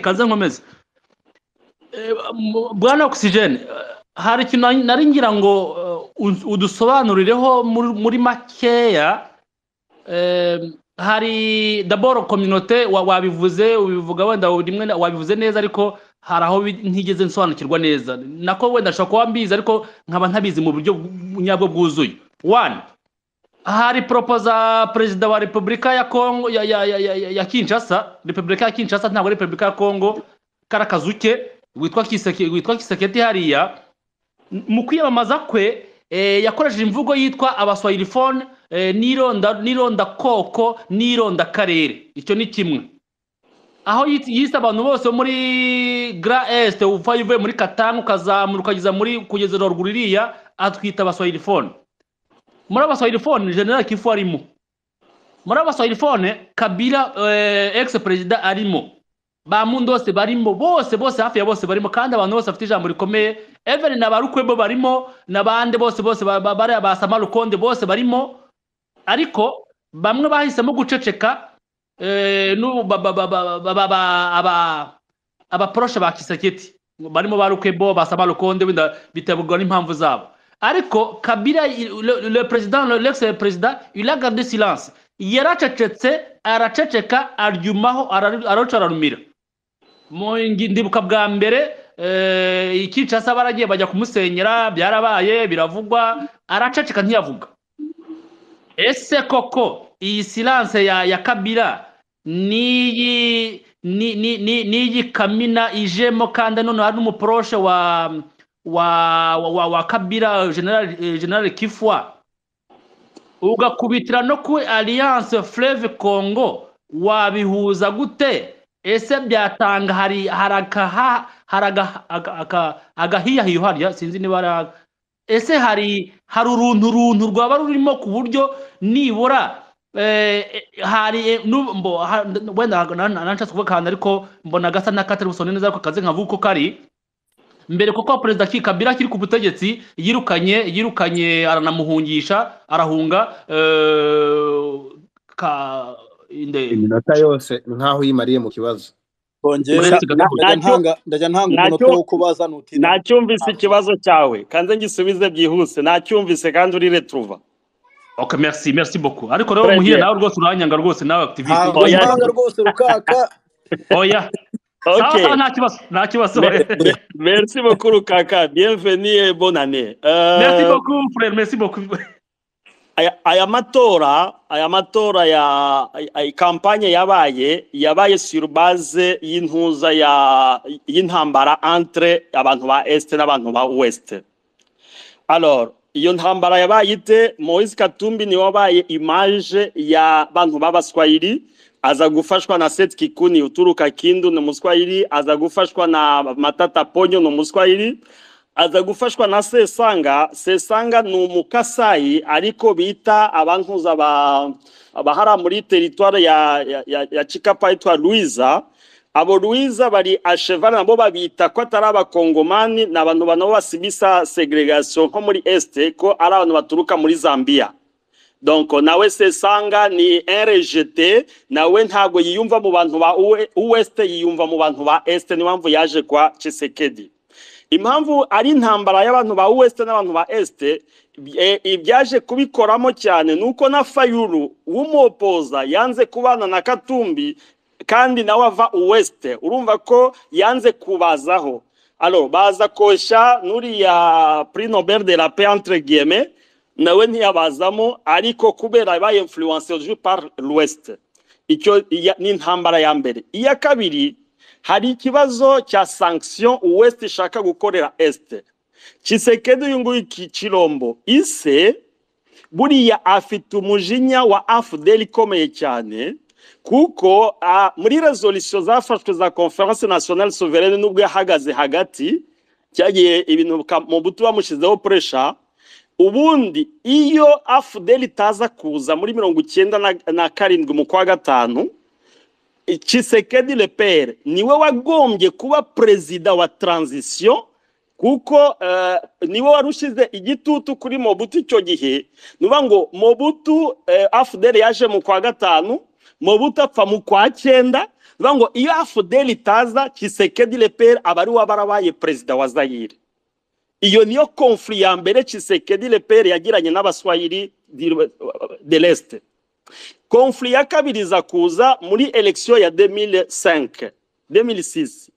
kaze nkomeze Eh, mu- bwana oxygen hari ikintu nari- nari ngira ngo eh, uns- udusobanurireho muri- muri makeya Eh, hari daboro kominote wa- wabivuze ubivuga wenda rimwe na- wabivuze neza ariko hari aho bi- ntigeze nsobanukirwa neza nako wenda nshobora kuba mbizi ariko nkaba ntabizi mu buryo bw- nyabwo bwuzuye one hari poropoza perezida wa repubulika ya kongo ya, ya, ya, ya, ya- ya kinshasa repubulika ya kinshasa ntabwo ari repubulika ya kongo kari akazu ke witwa Kiseke- witwa kiseketi hariya N- mu kwiyamamaza kwe eh, yakoresheje imvugo yitwa abaswahilifone eh, n'ironda n'irondakoko n'irondakarere icyo ni kimwe aho yit- yise abantu bose bo muri gra est uva uvuye muri katanga ukazamuka ukageza muri kugeza ruguru iriya atwita abaswahilifone muri abaswahilifone general kifu arimo muri abaswahilifone kabila eh, ex perezida arimo ba mundose barimo bose bose hafi ya bose barimo kandi abantu bose bafite ijambo rikomeye even na ba rukwebo barimo n'abandi bose bose ba- ba- bariya ba samarukonde bose barimo ariko bamwe bahisemo guceceka eh, n'ubu ba- ba- ba- ba- ba- ba- ba- aba- abaporoshe ba kisaketi barimo ba rukwebo ba samarukonde wenda biterwa n'impamvu zabo ariko kabila il- le, le president le- l'ex president il a gardé silence yaracecetse araceceka aryumaho araru- araruca ararumira Mu ngi- ndibuka bwa mbere eh, ikicasa baragiye bajya kumusenyera byarabaye biravugwa araceceka ntiyavuga ese koko iyi silence ya, ya kabila niyi ni, ni, ni, niyi kamina ijemo kandi none hari n'umuporoshe wa wa, wa, wa wa kabila general, eh, general kifwa ugakubitira no ku alliance fleve congo wabihuza gute ese byatanga hari hari akaha- hari aga- aga- aga- agahiyahiyo harya sinzi niba ari aga- ese hari hari uruntu runtu rwaba rurimo ku buryo nibura eh, eh, hari eh, nu- mbo- ha- wenda nanshatse kuvuga ahantu ariko mbona gasa n'akatari busone neza ariko kaze nkavuga uko kari mbere kuko perezida Ki- kabila kiri ku butegetsi yirukanye yirukanye aranamuhungisha arahunga eh, ka inde iminota yose nkaho uyimariye mu kibazo bongera Uretse Kagame. ndajya ntanga ndajya ntanga Nacyo- umunota wo kubaza nutinda nacyumvise ikibazo cyawe kanze ngisubize byihuse nacyumvise kandi urireturuva Ok, merci, merci beaucoup. Ariko rero Très muhire bien. nawe rwose uranyanga rwose nawe activiste. ntabwo Oya. ntanga rwose rukaka Oya. Sawa okay sawa nta kibazo, nta kibazo. Me- merci beaucoup kaka bienvenue bonane Merci uh, beaucoup frère, merci beaucoup. aya aya matora aya matora ya ay- ay- kampanye yabaye yabaye sur base y'intuza ya y'intambara entre abantu ba est n'abantu ba ouest Alors, iyo ntambara yabaye ite Moise Katumbi niwe wabaye image ya bantu b'abaswahili aza gufashwa na Seth Kikuni uturuka Kindu ni umuswahili aza gufashwa na Matata Ponyo ni umuswahili aza gufashwa na Sesanga Sesanga ni umukasayi ariko bita abantuza ba abahara muri teritware ya, ya, ya, ya Chikapa yitwa Luiza abo Luiza bari ashevana nabo babita ko atari abakongomani ni abantu banabo basibisa segregation nko muri este ko ari abantu baturuka muri Zambia donc nawe sesanga ni rgt nawe ntabwo yiyumva mu bantu ba U- uwest yiyumva mu bantu ba est niyo mpamvu yaje kwa Tshisekedi impamvu ari intambara y'abantu ba West n'abantu ba Est eh, ibyaje kubikoramo cyane nuko na Fayulu w'umuopoza yanze kubana na Katumbi kandi nawe ava West urumva ko yanze kubazaho alors baza kosha nuriya prix Nobel de la paix entre guillemets nawe ntiyabazamo ariko kubera ba influence aujourd'hui par l'Ouest icyo iya- ni intambara ya mbere iya kabiri hari ikibazo cya sanction west ishaka gukorera est Chisekedi uyu nguyu ki- kirombo ise buriya afite umujinya wa afudeli ikomeye cyane kuko ah, muri resolution zafashwe za conference nationale souveraine nubwo yahagaze hagati cyagiye ibintu bika- mu butu bamushyizeho pressure ubundi iyo afudeli itaza kuza muri mirongo icyenda na- na karindwi mu kwa gatanu Chisekedi le père niwe wagombye kuba perezida wa transition kuko uh, niwe warushize igitutu kuri Mobutu icyo gihe nuba ngo Mobutu uh, AFDL yaje mu kwa gatanu Mobutu apfa mu kwa cyenda bivuga ngo iyo afudeli itaza kisekedi leperi aba ari we barabaye perezida wa zayire iyo niyo konfuri ya mbere kisekedi leperi yagiranye n'abaswahili di- de leste konfuri ya kabiri iza kuza muri elekisiyo ya 2005 2006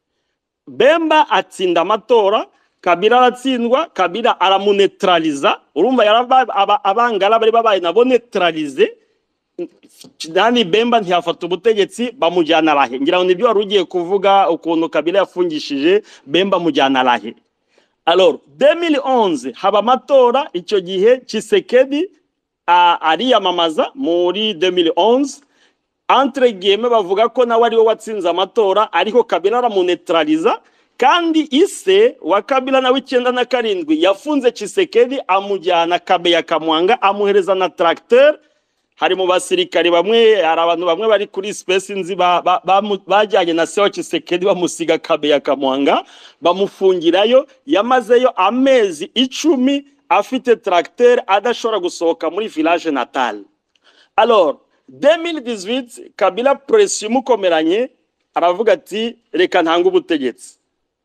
bemba atsinda amatora kabira aratsindwa kabira aramunetraliza urumva yaraba- aba- abangara bari babaye nabo netralize nani bemba ntiyafata ubutegetsi bamujyana arahe ngira ngo nibyo wari ugiye kuvuga ukuntu kabira yafungishije bemba amujyana arahe alors 2011 haba amatora icyo gihe Chisekedi a- ariyamamaza muri 2011 entre guillemets bavuga ko nawe ari we watsinze amatora ariko kabila aramunetraliza kandi ise wa kabila nawe icyenda na karindwi yafunze Chisekedi amujyana kabeya kamwanga amuhereza na tracteur hari mu basirikare bamwe hari abantu bamwe bari kuri space nzi ba- ba- bamu- bajyanye na se wa Chisekedi bamusiga kabeya kamwanga bamufungirayo yamazeyo amezi icumi afite tracteur adashobora gusohoka muri village natal alors 2018 kabila presi imukomeranye aravuga ati reka ntange ubutegetsi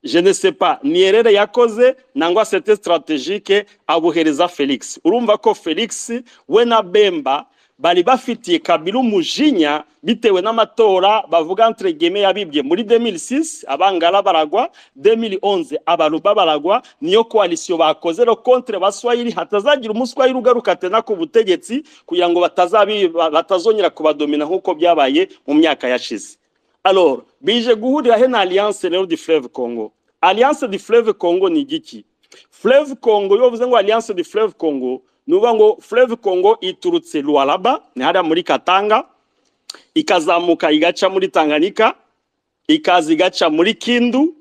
je ne sais pas niyerere yakoze nangwa sete strategike abuhereza felix urumva ko felix we na bemba bari bafitiye kabila umujinya bitewe n'amatora bavuga entre guillemets yabibye muri 2006 abangara baragwa 2011 abaruba baragwa niyo koalisiyo bakoze ro contre baswahili hatazagira umuswahili ugaruka tena ku butegetsi kugira ngo batazabi ba- batazongera kubadomina nk'uko byabaye mu myaka yashize alors bije guhurira he na alliance rero di fleuve congo alliance di fleuve congo ni igiki fleuve congo iyo bavuze ngo alliance di fleuve congo ni ukuvuga ngo fleuve congo iturutse lualaba ni hariya muri katanga ikazamuka igaca muri tanganyika ikaza igaca muri kindu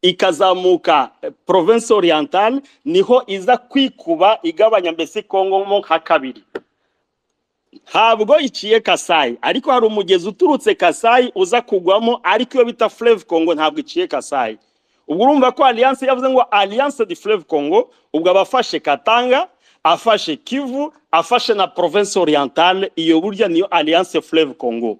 ikazamuka eh, province orientale niho iza kwikuba igabanya mbese congo mo nka kabiri ntabwo iciye kasayi ariko hari umugezi uturutse kasayi uza kugwamo ariko iyo bita fleve congo ntabwo iciye kasayi ubwo urumva ko alliance yavuze ngo alliance de fleve congo ubwo abafashe katanga afashe kivu afashe na province orientale iyo burya niyo alliance fleve congo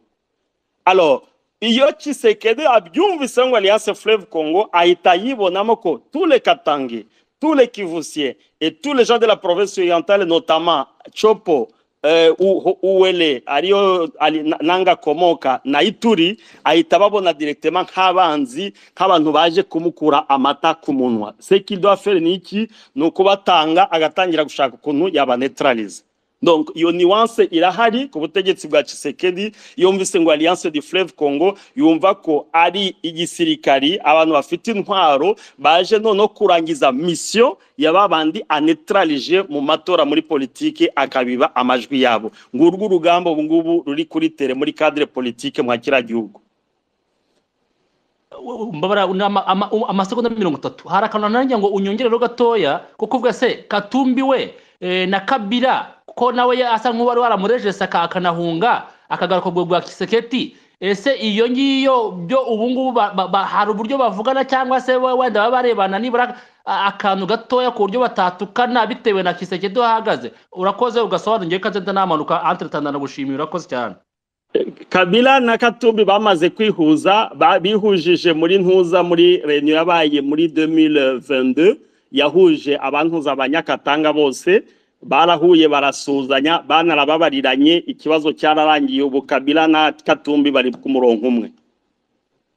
alors iyo Tshisekedi abyumvise ngo alliance fleuve congo ahita yibonamo ko tous les katangi tous les kivusier et tous les gens de la province orientale notamment chopo eh, U- U- uwele ariyo ari- na- nanga akomoka na ituri ahita babona directement nk'abanzi nk'abantu baje kumukura amata ku munwa ce qu'il doit faire ni iki ni ukubatanga agatangira gushaka ukuntu yabanetraliza donc iyo nuance irahari ku butegetsi bwa Tshisekedi yumvise ngo Alliance du Fleuve Congo yumva ko ari igisirikari abantu bafite intwaro baje noneho kurangiza mission ya babandi anetralije mu matora muri politike akabiba amajwi yabo ngurwo urugamba ubu ngubu ruri kuri tere muri cadre politique mwa kira gihugu mbabara una- ama- ama- u- amasegonda mirongo itatu hari akantu nanjye ngo unyongerero gatoya kuko ubwo se katumbi we eh, na kabira ko nawe ya- asa nk'uwari waramurejese aka- akanahunga akagaruka ubwo bwa kiseketi ese iyo ngiyo byo ubu ngubu ba- ba- ba- hari uburyo bavugana cyangwa se we- wenda baba barebana nibura a- akantu gatoya ku buryo batatukana bitewe na kiseketi ahagaze urakoze ugasobanura ko nzenda namanuka antretana nagushimiye urakoze cyane kabila na katumbi bamaze kwihuza ba- bihujije muri ntuza muri reniyo yabaye muri 2022 yahuje abantuza abanyakatanga bose barahuye barasuzanya banarababariranye ikibazo cyararangiye ubu kabila na katumbi bari ku murongo umwe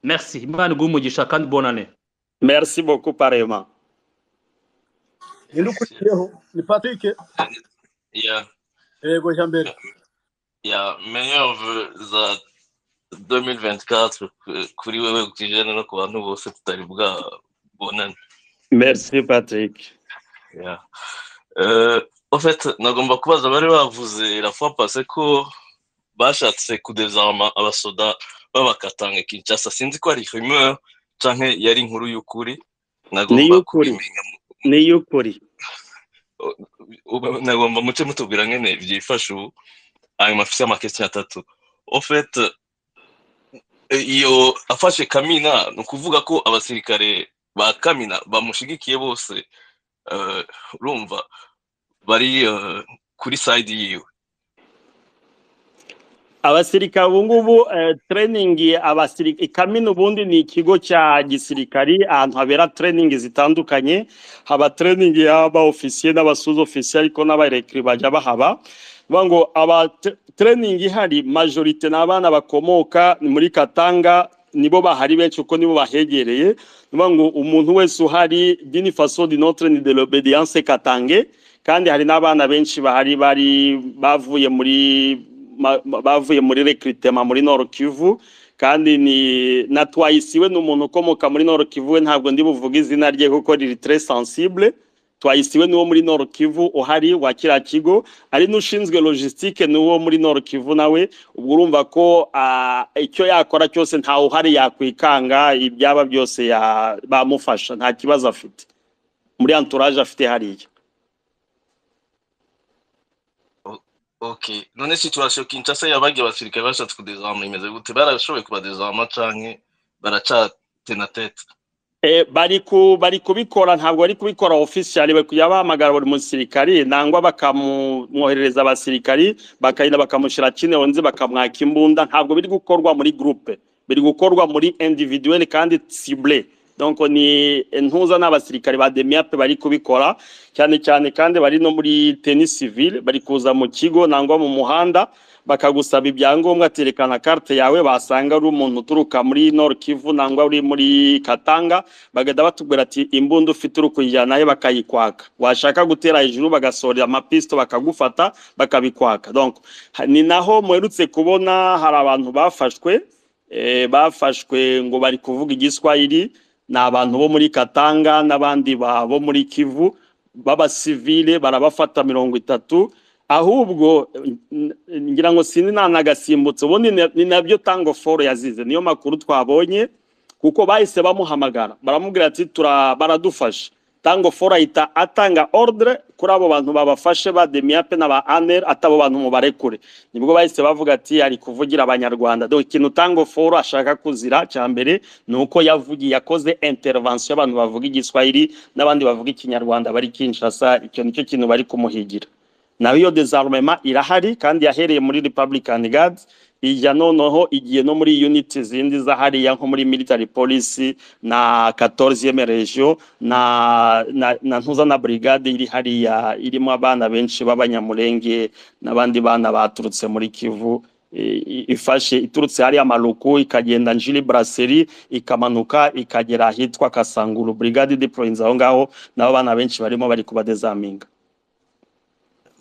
merci imana iguhe umugisha kandi bonane merci beaucoup parema ninde ukurikiyeho ni patrick Yeah, yego jambere yeah, meilleur vœu za 2024 ku- kuri wewe Oxygene no ku bantu bose tutari bwabonane. merci patrick Yeah. Euh, au fait, nagomba kubaza bari bavuze la fois passée ko bashatse kudezarma abasoda babakatanga Kinshasa. Sinzi ko ari rumeur canke yari inkuru y'ukuri. Nagomba Ni iy'ukuri. kubimenya ni y'ukuri uba- nagomba muce mutubwira ngene byifashe ubu hanyuma mfise amakesi atatu ofet iyo afashe kamina ni ukuvuga ko abasirikare ba kamina bamushigikiye bose eh, urumva bari eh, kuri side yiwe abasirikare ubu ngubu eh, training abasirikare ikamina ubundi ni ikigo cya gisirikari ahantu habera training zitandukanye haba training y'aba ofisiye n'abasuza ofisiye ariko n'abarekire bajya bahaba bivuga ngo aba t- training ihari majorite ni abana bakomoka muri katanga nibo bahari benshi kuko nibo bahegereye ni ukuvuga ngo umuntu wese uhari dini faso di notre ni de l'obedience katange kandi hari n'abana benshi bahari bari bavuye muri ma- ma- bavuye muri recrutement muri Nord Kivu kandi ni na Twayisiwe ni umuntu ukomoka muri Nord Kivu we ntabwo ndi buvuge izina rye kuko riri très sensible Twayisiwe ni uwo muri Nord Kivu uhari wa kiriya kigo ari n'ushinzwe logistique ni uwo muri Nord Kivu nawe ubwo urumva ko ah, icyo yakora cyose ntawe uhari yakwikanga ibyaba byose ya- bamufasha nta kibazo afite muri entourage afite hariya Okay. None situation Kinshasa yabagiye abasirikare bashatse kudezama imeze gute? Barashoboye kubadezama canke baracatena tete? Eh, bari ku bari kubikora ntabwo bari kubikora officially bari kujya bahamagara buri musirikari nangwa bakamwoherereza abasirikari bakagenda bakamushyira kine onzi bakamwaka imbunda ntabwo biri gukorwa muri groupe biri gukorwa muri individuel kandi cible donc ni ntuza n'abasirikari ba demiape bari kubikora cyane cyane kandi bari no muri tennis civil bari kuza mu kigo nangwa mu muhanda bakagusaba ibyangombwa terekana carte yawe basanga ari umuntu uturuka muri Nord Kivu nangwa uri muri Katanga bagahita batubwira ati imbunda ufite uri kuyijyana he bakayikwaka washaka gutera hejuru bagasorera amapisto bakagufata bakabikwaka donc ha- ni naho muherutse kubona hari abantu bafashwe eh, bafashwe ngo bari kuvuga igiswahili ni abantu bo muri Katanga n'abandi ba- bo muri Kivu b'abasivile barabafata mirongo itatu ahubwo n- n- ngira ngo sindi nanagasimbutse ubundi ni ni nabyo tango foro yazize niyo makuru twabonye kuko bahise bamuhamagara baramubwira ati "Tura- baradufashe tango foro ahita atanga ordre kuri abo bantu babafashe ba demiape n'aba aner atabo bantu mubarekure nibwo bahise bavuga ati ari kuvugira abanyarwanda donc ikintu tango foro ashaka kuzira cya mbere ni uko yavugiye yakoze intervention y'abantu bavuga igiswahili n'abandi bavuga ikinyarwanda bari kinshasa icyo nicyo kintu bari kumuhigira nayo iyo dezarmema irahari kandi yahereye muri Republican Guards ijya noneho igiye no muri unit zindi zahariya nko muri military police na 14e region na, na, na ntuza na brigade iri hariya irimo abana benshi b'abanyamurenge n'abandi bana baturutse muri Kivu i- i- ifashe iturutse hariya Maluku ikagenda Njili Brasserie ikamanuka ikagera ahitwa Kasanguru brigade deploying aho ngaho nabo bana benshi barimo bari kubadezaminga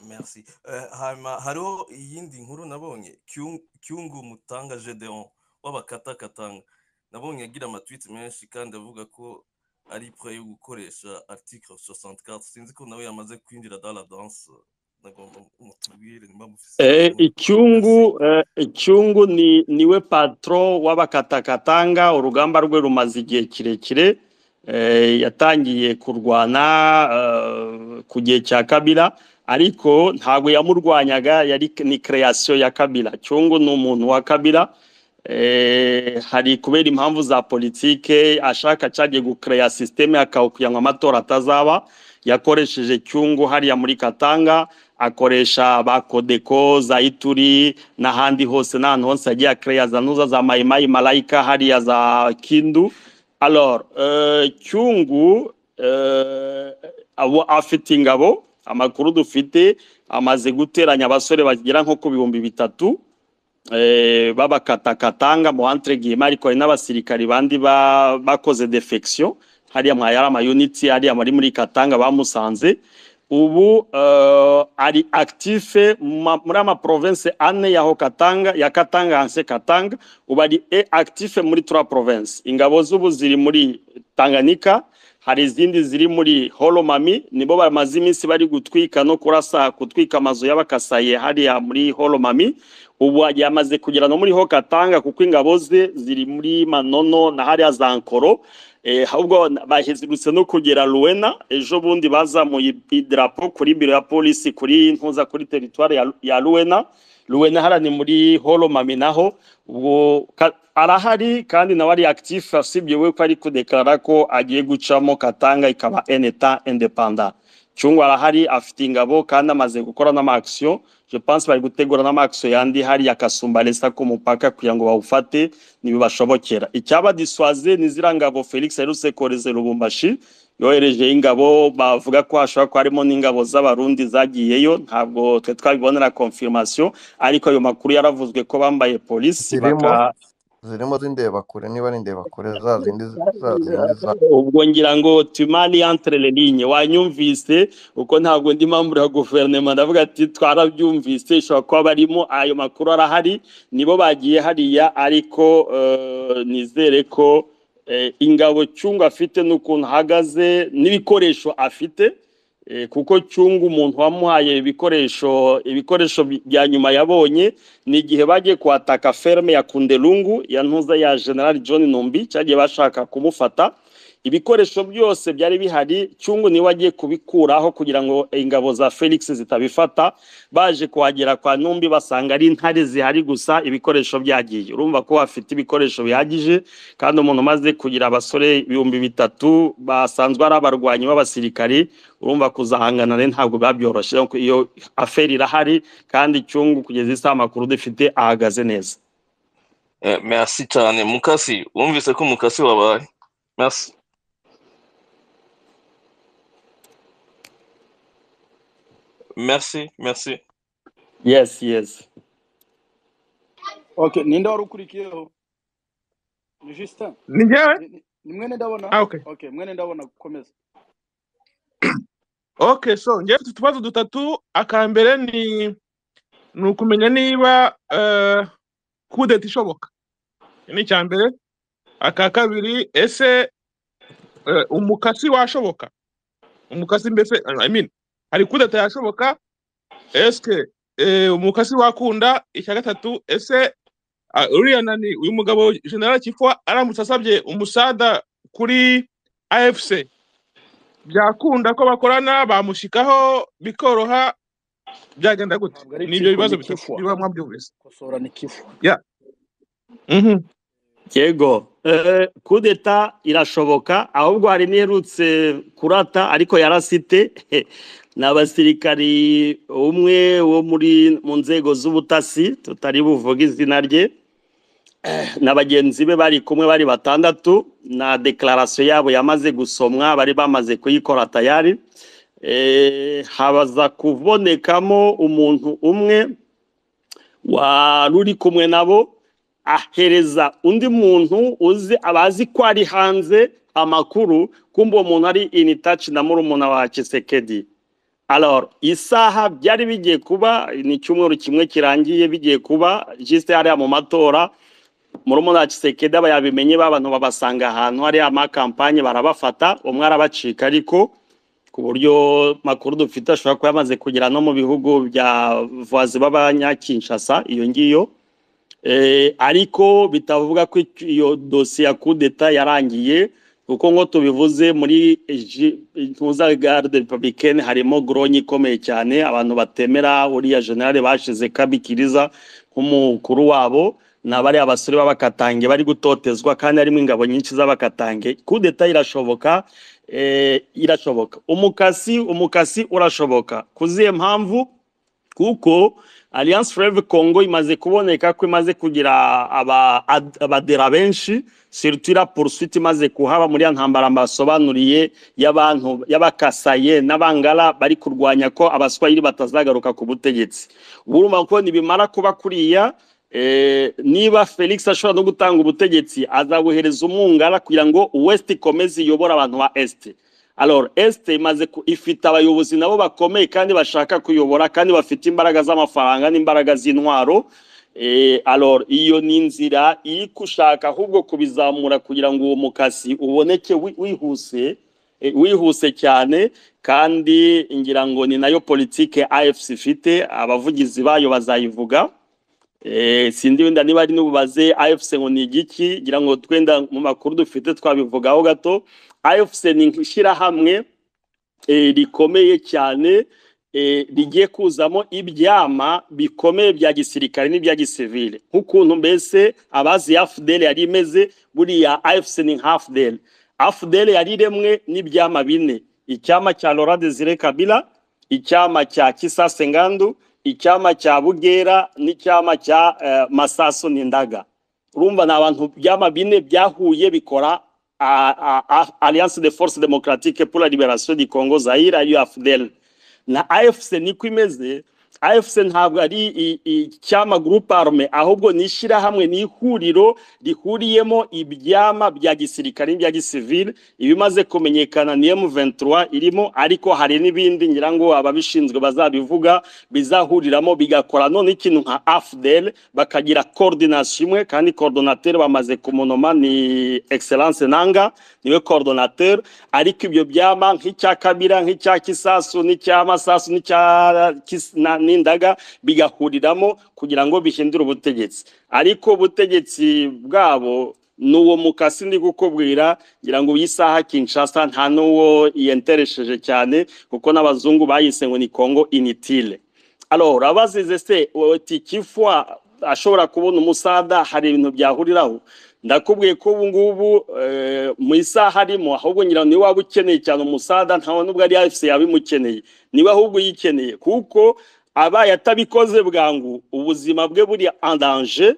Merci. Eh, hanyuma hariho iyindi nkuru nabonye Kyung- Kyungu Mutanga Gedeon w'abakatakatanga nabonye agira amatwiti menshi kandi avuga ko ari pre yo gukoresha article 64 sinzi ko nawe yamaze kwinjira dans la danse nagomba mutubwire niba mufise Eh, inkuru Merci. icyungu eh, icyungu ni niwe patron w'abakatakatanga urugamba rwe rumaze igihe kirekire eh, yatangiye kurwana eh, ku gihe cya kabira ariko ntabwo yamurwanyaga yari ni creation ya kabira cyungu ni umuntu wa kabira eh, hari kubera impamvu za politike ashaka cyagiye gukereya sisiteme akawukugira ngo amatora atazaba yakoresheje cyungu hariya muri katanga akoresha ba kodeko za ituri n'ahandi hose n'ahantu hose yagiye akereya za nuza za mayimayi malayika hariya za kindu alors eh, cyungu eh, abo afite ingabo amakuru dufite amaze guteranya abasore bagera nko ku bihumbi bitatu eh, b'abakatakatanga mu entre guillemets ariko hari n'abasirikari bandi ba- bakoze defection hariya mwa yari amayuniti hariya muri muri katanga bamusanze ubu eh, ari actife ma- muri ama province ane yaho katanga ya katanga anse katanga ubu ari e actife muri trois province ingabo z'ubu ziri muri tanganyika hari izindi ziri muri holomami nibo bamaze iminsi bari gutwika no kurasa gutwika amazu y'abakasaye hariya muri holomami ubu yamaze kugera no muri ho katanga kuko ingabo ze ziri muri manono na hariya za nkoro eh, ahubwo bahezirutse no kugera luwena ejo bundi bazamuye idarapo kuri biro ya polisi kuri ntuza kuri teritwari ya, ya luwena luwena hara ni muri holomami naho ubwo ka- arahari kandi nawe ari actif asibye we ko ari kudekarara ko agiye gucamo katanga ikaba en etat independant cyungwa arahari afite ingabo kandi amaze gukora n'amakisiyo je pense bari gutegura n'amakisiyo yandi hariya kasumbalesa ku mupaka kugira ngo bawufate ntibibashobokera icyaba diswaze ni ziriya ngabo felix aherutse kohereza i lubumbashi yoherejeyo ingabo bavuga ko hashobora kuba harimo n'ingabo z'abarundi zagiyeyo ntabwo twe twabibonera confirmation ariko ayo makuru yaravuzwe ko bambaye polisi Zirimo? baka zirimo z'indebakure niba ari indebakure za zindi za zindi za ubwo ngira ngo tumani entre les lignes wanyumvise uko ntabwo ndi membre ya guverinoma ndavuga ati twarabyumvise ishobora kuba barimo ayo makuru arahari nibo bagiye hariya ariko eh, nizere ko eh, ingabo cyungu afite n'ukuntu ahagaze n'ibikoresho afite eh, kuko cyungu umuntu wamuhaye ibikoresho ibikoresho bi- bya nyuma yabonye ni igihe bagiye kuhataka ferme ya kundelungu ya ntuza ya general john numbi cyagiye bashaka kumufata ibikoresho byose byari bihari cyungu niwe wagiye kubikuraho kugira ngo ingabo za felix zitabifata baje kuhagera kwa numbi basanga ari intare zihari gusa ibikoresho byagiye urumva ko bafite ibikoresho bihagije kandi umuntu umaze kugira abasore ibihumbi bitatu basanzwe ari abarwanyi b'abasirikari urumva kuzahangana rero ntabwo biba byoroshye ariko iyo aferi irahari kandi cyungu kugeza isaha amakuru dufite ahagaze neza Eh, merci cyane mukasi wumvise ko mukasi wabaye merci merci merci yes yes okay ninde wari ukurikiyeho ni justin ni njyewe Ni- ni- ni mwene ndabona Ah, okay. okay mwene ndabona gukomeza okay so njyewe mfite utubazo dutatu akambere ni ni ukumenya niba eh, kudeta ishoboka Iki ni icya mbere aka kabiri ese eh, umukasi washoboka umukasi mbese eh, I mean, hari kudeta yashoboka eske eh, umukasi wakunda icya gatatu ese ah, uriya nani uyu mugabo general kifwa aramutse asabye umusada kuri afc byakunda ko bakorana bamushikaho bikoroha byagenda gute ntabwo ari ni ibyo kifu bibazo ni bitatu kifu biba mwabyumvise kosora ni kifu yeah. mhm yego Eh, kudeta irashoboka ahubwo hari n'iherutse kurata ariko yarasite ni abasirikari umwe wo muri mu nzego z'ubutasi tutari buvuge izina rye na bagenzi be bari kumwe bari batandatu na dekararasiyo yabo yamaze gusomwa bari bamaze kuyikora tayari Eh, habaza kubonekamo umuntu umwe wari uri kumwe nabo ahereza undi muntu uzi abazi ko ari hanze amakuru kumva uwo muntu ari in touch na murumuna wa Kisekedi alors isaha byari bigiye kuba ni icyumweru kimwe kirangiye bigiye kuba juste hariya mu matora murumuna wa Kisekedi aba yabimenye ba bantu babasanga ahantu hariya amakampanye barabafata umwe arabacika ariko ku buryo makuru dufite ashobora kuba yamaze kugera no mu bihugu bya vazi b'abanyakinshasa iyo ngiyo Eh, ariko bitavuga ko icyo- iyo dosiye ya kudeta yarangiye kuko ngo tubivuze muri Egi- ntuza garde republicaine harimo goronyi ikomeye cyane abantu batemera uriya generale bashize kabikiriza nk'umukuru wabo na bariya basore b'abakatange bari gutotezwa kandi harimo ingabo nyinshi z'abakatange kudeta irashoboka eh, irashoboka umukasi umukasi urashoboka kuziye mpamvu kuko alliance freve congo imaze kuboneka ko imaze kugira aba- ad- abadera benshi surtout la poursuite imaze kuhaba muri ya ntambara mbasobanuriye y'abantu y'abakasaye n'abangara bari kurwanya ko abaswahili batazagaruka ku butegetsi urumva ko nibimara kuba kuriya Eh, niba felix ashobora no gutanga ubutegetsi azabuhereza umwungara kugira ngo west ikomeze iyobore abantu ba est alors este imaze ku- ifite abayobozi nabo bakomeye kandi bashaka kuyobora kandi bafite imbaraga z'amafaranga n'imbaraga z'intwaro Eh, alors iyo ni inzira iri gushaka ahubwo kubizamura kugira ngo uwo mukasi uboneke wi- wihuse eh, wihuse cyane kandi ngira ngo ni nayo politike afc ifite abavugizi bayo bazayivuga Eh, sindi wenda niba ari n'ububaze AFC ngo ni igiki ngira ngo twenda mu makuru dufite twabivugaho gato AFC ni ishyirahamwe eh, rikomeye cyane eh, rigiye kuzamo ibyama bikomeye bya gisirikare n'ibya gisivile nk'ukuntu mbese abazi ya FDL yari imeze buriya AFC ni nka FDL AFDL yari iremwe n'ibyama bine icyama cya Laurent Desire Kabila icyama cya Kisase Ngandu icyama cya Bugera n'icyama cya eh, Masaso Nindaga urumva ni abantu byama bine byahuye bikora ah, ah, ah, Alliance de Forces Démocratiques pour la Libération du Congo Zaire UFDL na AFC niko imeze AFC ntabwo ari i- icyama groupe arme ahubwo ni ishyirahamwe ni ihuriro rihuriyemo ibyama bya gisirikare n'ibya gisivile ibimaze kumenyekana ni M23 irimo ariko hari n'ibindi ngira ngo ababishinzwe bazabivuga bizahuriramo bigakora none ikintu nka AFDL bakagira coordination imwe kandi coordinateur bamaze kumunoma ni excellence nanga niwe coordinateur ariko ibyo byama nk'icya kabira nk'icya kisasu n'icya masasu n'icya Kis- na- n'indaga bigahuriramo kugira ngo bihindure ubutegetsi ariko ubutegetsi bwabo ni uwo mukasi ndi gukubwira ngira ngo iyi saha kinshasa nta n'uwo yenteresheje cyane kuko n'abazungu bayise ngo ni congo initile alors abazize se oti kifwa ashobora kubona umusada hari ibintu byahuriraho ndakubwiye ko ubu ngubu eh, mu isaha arimo ahubwo ngira ngo niwe waba ukeneye cyane umusada ntawe n'ubwo ari afc yabimukeneye niwe ahubwo uyikeneye kuko abaye atabikoze bwangu ubuzima bwe buri en danger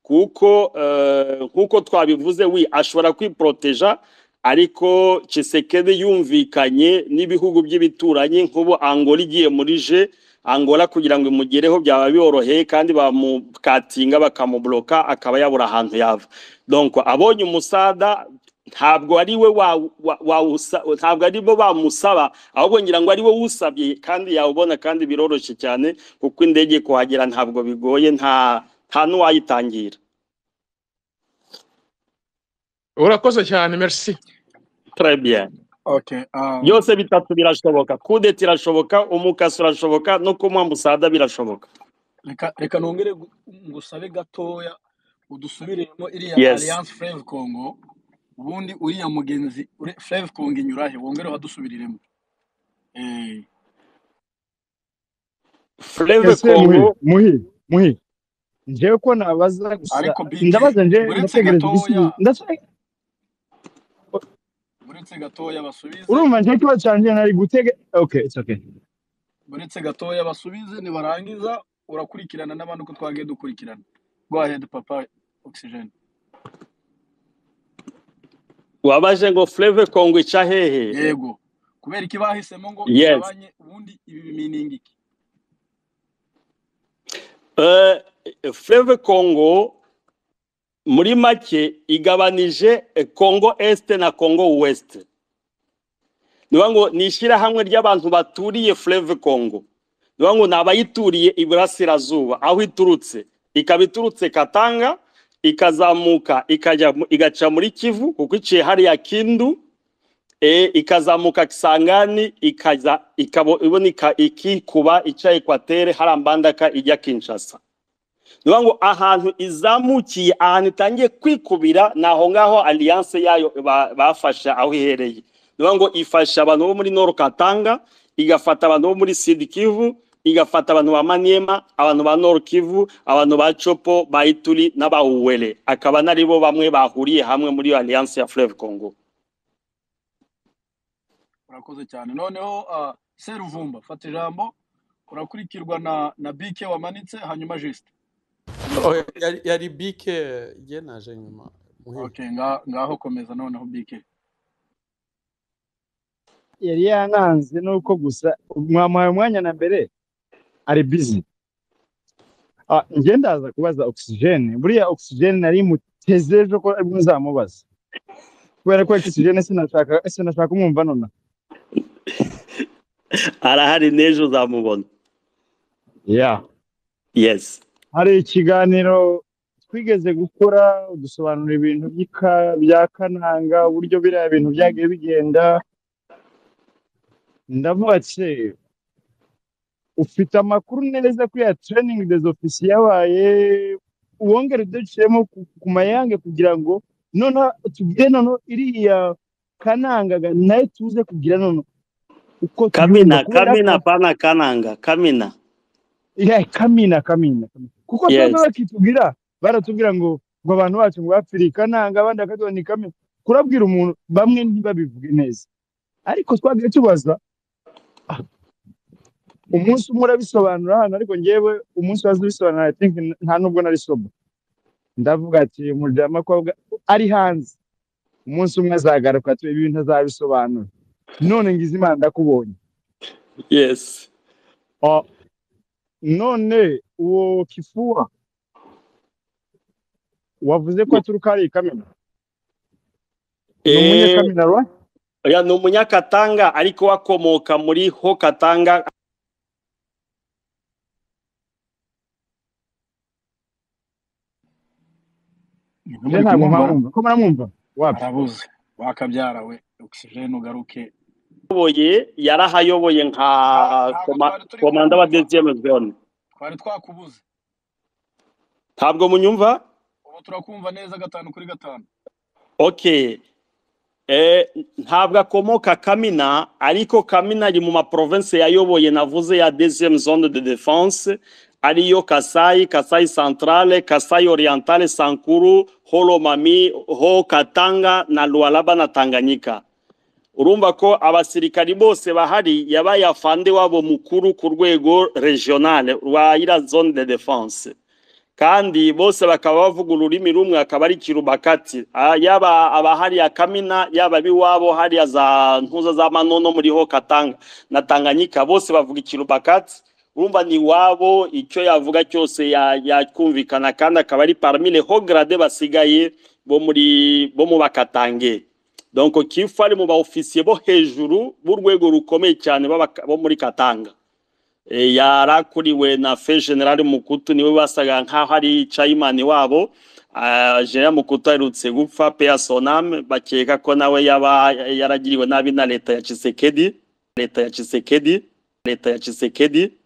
kuko eh, nk'uko twabivuze wi ashobora kwiporoteja ariko Tshisekedi yumvikanye n'ibihugu by'ibituranyi nk'ubu Angola igiye muri je Angola kugira ngo imugereho byaba biboroheye kandi bamukatinga bakamuburoka akaba yabura ahantu yava donc abonye umusada ntabwo ari we wa, wa, wa usa, ntabwo ari bo bamusaba ahubwo ngira ngo ari we usabye kandi yawubona kandi biroroshye cyane kuko indege kuhagera ntabwo bigoye nta nta n'uwayitangira urakoze cyane merci très bien Okay. Um, byose bitatu birashoboka kudeta irashoboka umukasi urashoboka no kumuha musada birashoboka reka reka nongere gu- ngusabe gatoya udusubiremo iriya yes alliance fleve congo ubundi uriya mugenzi fleve congo inyurahe wongere uhadusubiriremo Eh, fleve ese muhi congo muhi muhi njewe ko nabaza gusa ariko bige ndabaza nje buretse ndategereje igisubizo gatoya ndashaka buretse gatoya basubize urumva nje ikibazo cyanjye nari gutege okay it's okay buretse gatoya basubize nibarangiza urakurikirana n'abandi uko twagiye dukurikirana go ahead papa oxygen wabaje ngo fleve congo ica hehe yego kubera iki bahisemo ngo yes igabanye ubundi ibi bimininga iki Eh, fleve congo muri make igabanije eh, Congo Est na Congo West. Niba ngo ni ishyirahamwe ry'abantu baturiye Fleuve Congo. Niba ngo ni abayituriye iburasirazuba aho iturutse. Ikaba iturutse Katanga ikazamuka ikajya mu- igaca muri Kivu kuko iciye hariya Kindu e, ikazamuka Kisangani ikaza ikabo iboneka ikikuba ica Equateur harambandaka ijya Kinshasa niyo ngo ahantu izamukiye ahantu itangiye kwikubira ni aho ngaho alliance yayo ba- bafashe aho ihereye niyo ngo ifasha abantu bo muri noro katanga igafata abantu bo muri sidi kivu igafata abantu ba maniema abantu ba noro kivu abantu ba copo ba ituri n'abawuwere akaba naribo bamwe bahuriye hamwe muri iyo alliance ya fleve congo urakoze cyane noneho ah, seruvumba fata ijambo urakurikirwa na na bike wamanitse hanyuma jisite komeza Oya, yari yari bike ye naje nyuma muhimu okay nga- ngaho komeza noneho bike yari yananze nuko gusa mwamuhaye umwanya na mbere ari busy Ah, njye ndaza kubaza oxygene buriya oxygene nari muteze ejo ko aribwo nzamubaza kubera ko oxygene sinashaka sinashaka kumwumva nonaha arahari n'ejo uzamubona yeah yes hari ikiganiro twigeze gukora dusobanura ibintu by'ika- bya kananga uburyo biriya bintu byagiye bigenda ndavuga ati ufite amakuru neza kuri ya training des officiers yabaye wongere uduciyemo ku ku mayange kugira ngo noneho tugire noneho iriya kanangaga nayo tuze kugira noneho uko tuyumva kamina kubera ko kamina pana kananga kamina ya kamina kamina kamina. kuko baba yes bakitubwira baratubwira ngo ngo abantu bacu ngo bapfire ikananga abandi bakaduha ni kamina kurabwira umuntu bamwe ntibabivuge neza ariko twagiye tubaza ah, umunsi umwe urabisobanura hano ariko njyewe umunsi waza ubisobanura i think n- nta nubwo nari sobo ndavuga ati umuryamakwabwa ari hanze umunsi umwe azagaruka tu ibi bintu azabisobanura none ngize imana ndakubonye yes Ah, none uwo kifuwa wavuze ko aturuka ari i kamena ni Eh, umunyakamena rwa oya, ni umunyakatanga ariko wakomoka muri ho katanga je ntimuri ntabwo kumwumva mpamwumva ko muramwumva wapi arabuze wakabyara we ogisijeni ugaruke ayoboye yarahayoboye nka Nta- ntabwo koma- twari turi komanda wa kukumva deziyeme zone twari twakubuze ntabwo munyumva ubu turakumva neza gatanu kuri gatanu okay Eh, ntabwo akomoka kamina ariko kamina ari mu maprovinsi yayoboye navuze ya deuxième zone de défense ariyo kasayi kasayi centrale kasayi orientale sankuru holomami ho katanga na lualaba na tanganyika urumva ko abasirikari bose bahari yabaye afande wabo mukuru ku rwego regionale rwa ira zone de défense kandi bose bakaba bavuga ururimi rumwe akaba ari kirubakati Ah, yaba abahari ya kamina yaba abiwabo hariya za ntuza za manono muri ho katanga na tanganyika bose bavuga ikirubakati urumva ni iwabo icyo yavuga cyose ya- yakumvikana kandi akaba ari parmi les hauts grade basigaye bo muri bo mu bakatange donc kifu ari mu ba officier bo hejuru b'urwego rukomeye cyane b'abaka- bo muri katanga E, yarakuriwe na fe general mukutu niwe basaga nkaho ari chairman wabo Ah, general mukutu aherutse gupfa pea sonam bakeka ko nawe yaba yaragiriwe nabi na leta ya Tshisekedi leta ya Tshisekedi leta ya Tshisekedi